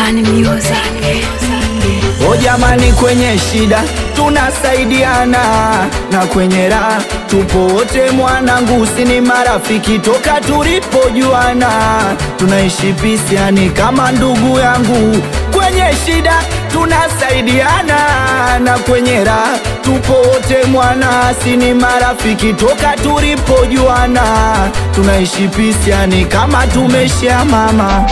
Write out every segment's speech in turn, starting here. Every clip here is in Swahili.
Bani Music. O jamani, kwenye shida tunasaidiana na kwenye raha tupo wote, mwanangu, si ni marafiki toka tulipojuana, tunaishi pisiani kama ndugu yangu. Kwenye shida tunasaidiana na kwenye raha tupo wote, mwana, si ni marafiki toka tulipojuana, tunaishi pisiani kama tumeshia mama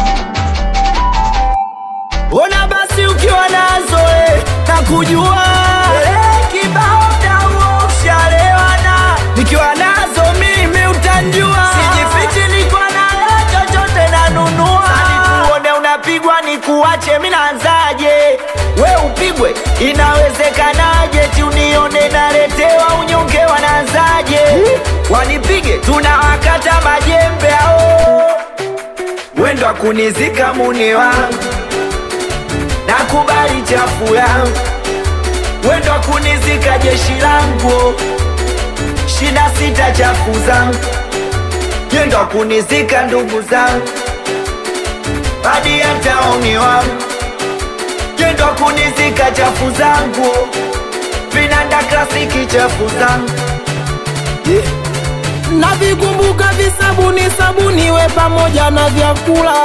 Ona basi ukiwa nazo eh, na kujua eh, kibao dawo ushalewana, nikiwa nazo mimi utanjua, sijifichi niko nayo chochote nanunua. Sani tuone unapigwa ni kuache, mi naanzaje? We upigwe inawezekanaje? ti unione naletewa unyonge, wanaanzaje? Wanipige tunawakata majembe ao wendo akunizika muni wangu nakubali chafu yangu, wendo kunizika jeshi langu, shida sita chafu zangu, yendo kunizika ndugu zangu, hadi hata umi wangu, yendo kunizika chafu zangu, vinanda klasiki chafu zangu yeah. navikumbuka visabuni sabuni we pamoja na vyakula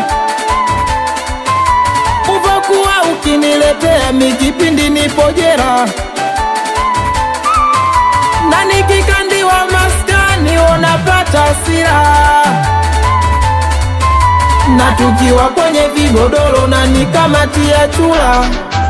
uvokuwa ukiniletea mikipindi nipojera na nikikandiwa maskani unapata sira na tukiwa kwenye vigodoro na nikamatia chula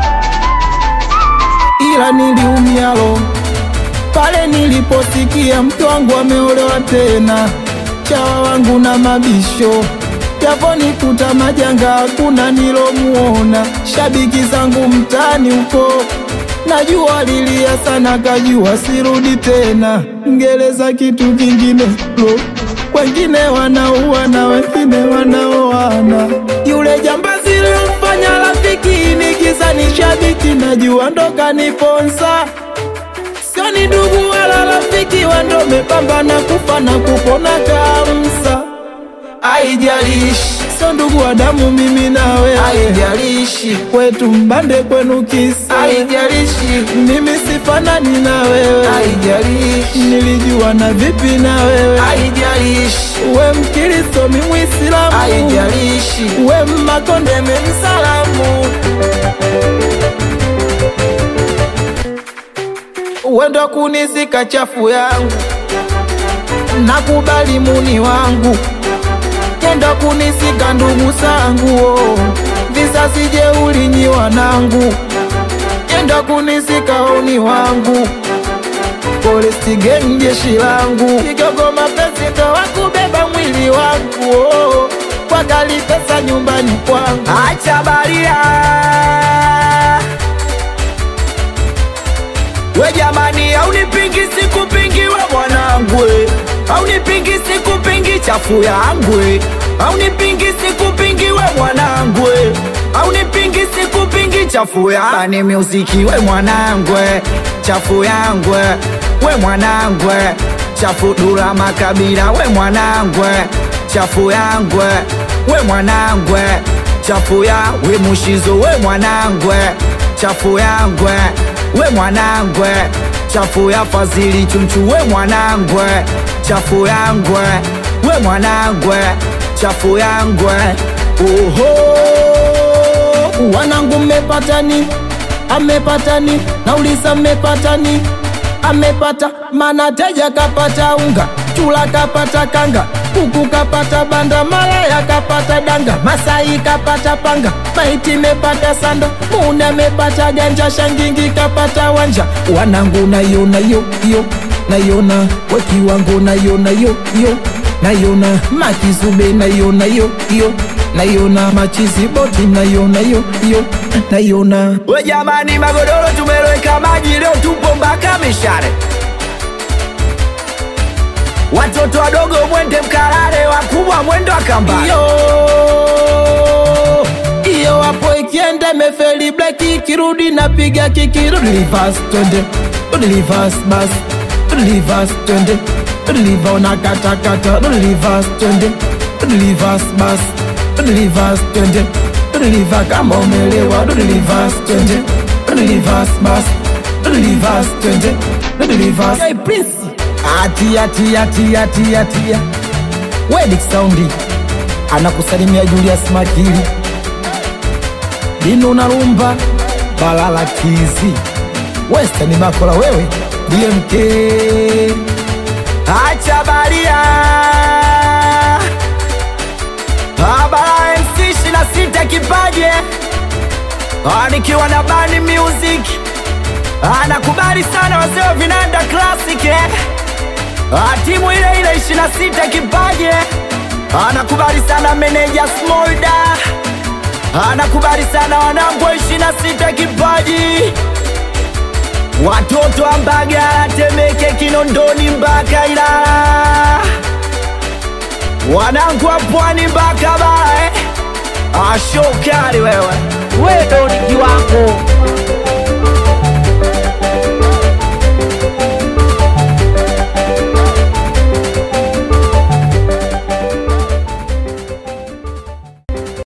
ila niliumialo pale niliposikia mke wangu ameolewa tena, chawa wangu na mabisho yaponikuta majanga, hakuna nilomuona. Shabiki zangu mtaani huko najua lilia sana, kajua sirudi tena. Ngereza kitu kingine lo, wengine wanaua na wengine wanaoana. Yule jambazi lilomfanya rafiki nikiza ni shabiki, najua ndo kaniponza sio ni ndugu wala rafiki, wando mepambana kufa na kupona kamsa. Haijalishi sio ndugu wa damu, mimi na wewe, haijalishi kwetu mbande, kwenu kisa, haijalishi mimi sifanani na wewe, haijalishi nilijua na vipi na wewe, haijalishi we Mkristo, mi Mwislamu, haijalishi we Mmakonde, mi Msalamu. wendo kunizika chafu yangu, nakubali muni wangu, kendo kunizika ndugu zangu, oh. vizazi jeuli nyi wanangu, kendo kunizika uni wangu, polisi geng jeshi langu, kigogo mapenzi ndo wakubeba mwili wangu, oh. kwa gali pesa nyumbani kwangu, acha baria we jamani, aunipingi sikupingi we mwanangu, aunipingi sikupingi chafu yangu, aunipingi sikupingi we mwanangu, aunipingi sikupingi chafu ya Bani Music we mwanangu, chafu yangu we mwanangu, chafu Dula Makabila we mwanangu, chafu yangu we mwanangu, chafu ya we Mushizo we mwanangu, chafu yangu we mwanangwe chafu ya Fazili Chunchu we mwanangwe chafu yangwe we mwanangwe chafu yangwe oho wanangu mmepatani amepatani nauliza mmepatani amepata mana teja kapata unga chula kapata kanga kuku kapata banda malaya kapata danga masai kapata panga maiti mepata sanda muna mepata ganja shangingi kapata wanja wanangu nayona yo yo nayona wekiwango nayona yo yo nayona makizube nayona yo yo nayona machiziboti nayona yo yo nayona we jamani, magodoro tumeloweka maji leo, tupo mpaka mishare. Watoto wadogo mwende mkalale, wakubwa mwendo akambani. iyo iyo hapo ikienda mefeli bleki ikirudi napiga kiki rudi reverse twende rudi reverse bas rudi reverse twende rudi liva unakatakata rudi reverse twende rudi reverse bas rudi reverse twende Don't reverse kama umelewa, don't reverse twende, don't reverse bas, don't reverse twende, don't reverse. Hey Prince, atia tia tia tia tia, Wedik Saundi anakusalimia Julius Makili, Dino Narumba, Balala Kizi, Western Bakola, wewe DMK, acha baria Abara MC 26 kipaje Ah, nikiwa na Bani Music anakubali sana wazee wa vinanda classic eh. Ah, timu ile ile 26 kipaje anakubali sana meneja Smolda anakubali sana wanangu wa 26 kipaji watoto wa Mbagala, Temeke, Kinondoni mpaka Ilala wanangu wa pwani mpaka Bara eh. Ashokari wewe wewe ndo ni kiwango